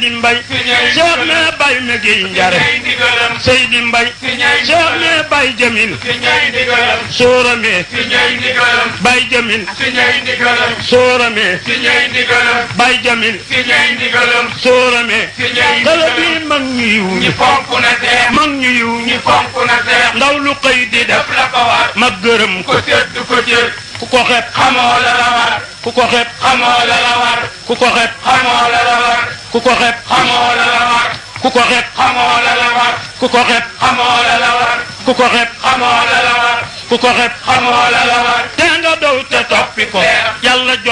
Seydi Mbay Cheikh ne bay me gi njare Seydi Mbay Cheikh ne bay Jamil Soorame bay Jamil Soorame bay Jamil Soorame kala bi mag ñu yiw ñi mag ñu yiw ñi ndaw lu xëy di def ma gërëm ko ku ko xeeb xamoo la la war ku ko xeeb xamoo la la war ku ko xeeb xamoo la la war ku ko xeeb xamoo la la war ku ko xeeb xamoo la la war ku ko xeeb xamoo la la war ku ko xeeb xamoo la la war ku ko xeeb xamoo la la war te nga dow te toppi ko yàlla jox